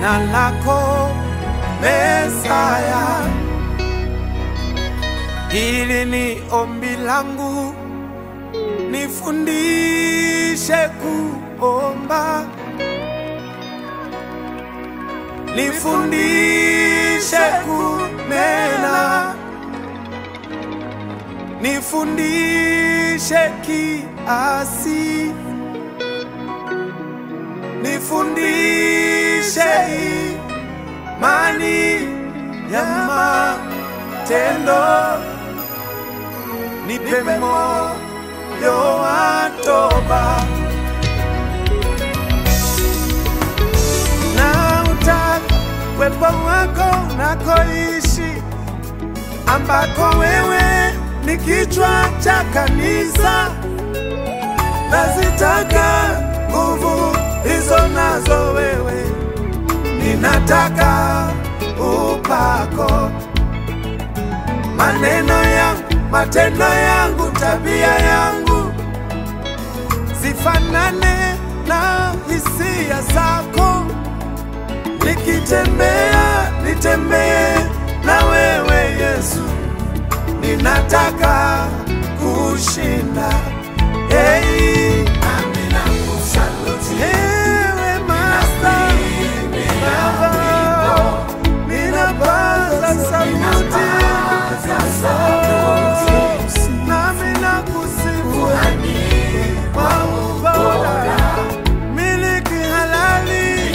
jina lako Mesaya. Hili ni ombi langu, nifundishe kuomba, nifundishe kunena, nifundishe kiasi, nifundishe imani ya matendo, nipe moyo wa toba na utaka uwepo wako unakoishi, ambako wewe ni kichwa cha kanisa. Nazitaka nguvu hizo nazo wewe, ninataka upako, maneno yangu, matendo yangu, tabia yangu zifanane na hisia zako. Nikitembea nitembee na wewe Yesu, ninataka kushinda. Hey, ewe Master, Baba, ninapaza sauti nami nakusifu kwa ubora, miliki halali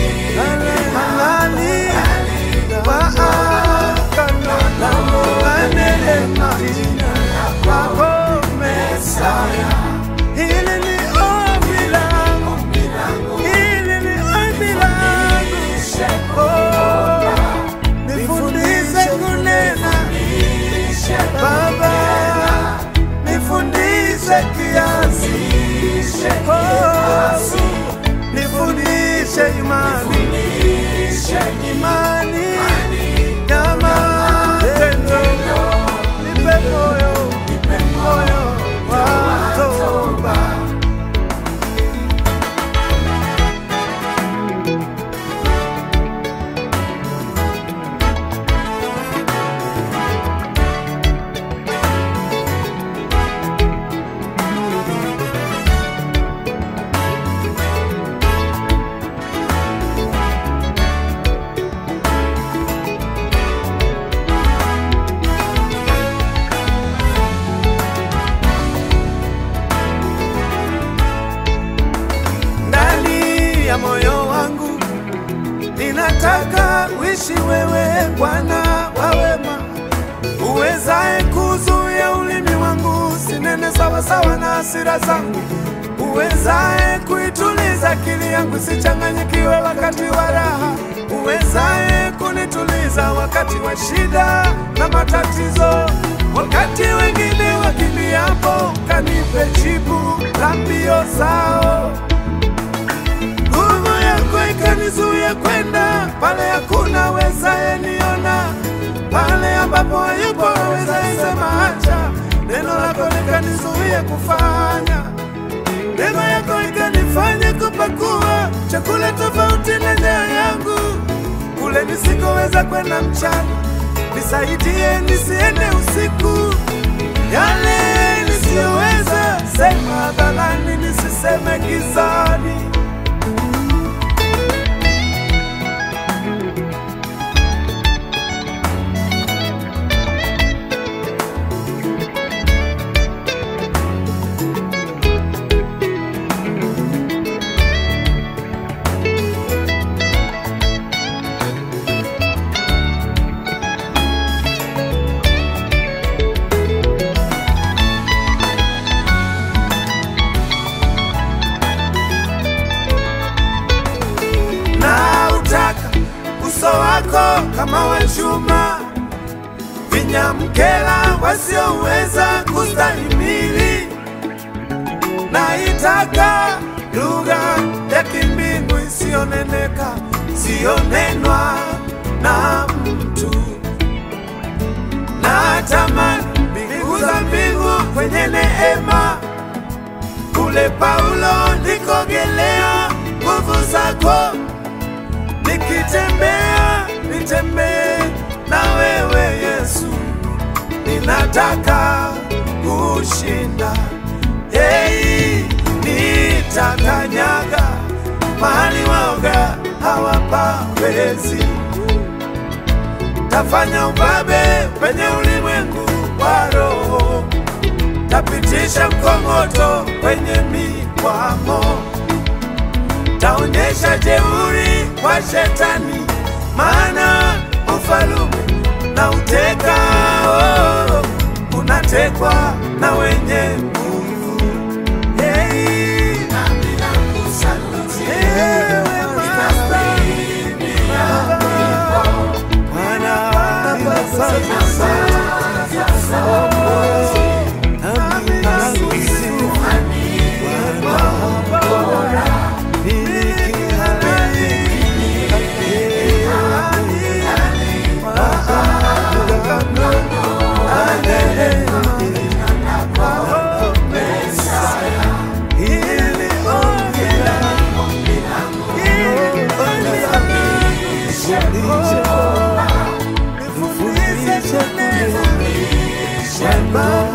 halali wa agano la neema kwako Mesaya. Hili ni ombi langu, hili ni ombi langu. Oh, nifundishe kunena Baba, nifundishe kiasi. Oh, nifundishe imani, imani ya matendo. Nipe moyo, moyo wa toba. ndani ya moyo wangu ninataka uishi wewe Bwana wa wema, uwezaye kuzuia ulimi wangu sinene sawasawa na hasira zangu, uwezaye kuituliza akili yangu sichanganyikiwe wakati wa raha, uwezaye kunituliza wakati wa shida na matatizo, wakati wengine wakimbiapo, kanipe jibu la mbio zao nguvu yako ikanizuia kwenda pale hakuna wezaye niona, pale ambapo hayupo wezaye sema acha. Neno lako likanizuia kufanya, neema yako ikanifanya kupakua chakula tofauti na njaa yangu, kule nisikoweza kwenda mchana, nisaidie nisiende usiku, yale nisiyoweza sema hadharani, nisiseme gizani. na utaka uso wako kama wa chuma, vinyamkela wasioweza kustahimili. Naitaka lugha ya kimbingu isiyoneneka, isiyonenwa na mtu. Natamani mbingu za mbingu kwenye neema kule Paulo nikogelea nguvu zako, niki nikitembea nitembee na wewe Yesu, ninataka kushinda. Hey, nitakanyaga mahali waoga hawapawezi, tafanya ubabe penye ulimwengu wa roho, tapitisha mkongoto kwenye mikwamo taonyesha jeuri kwa shetani, maana ufalume na uteka oh, unatekwa na wenye nguvu. Hey, ewe Master, Bwana, ninasante sana. Nami nakusifu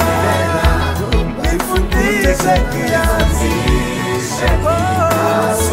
Nifundishe kiasi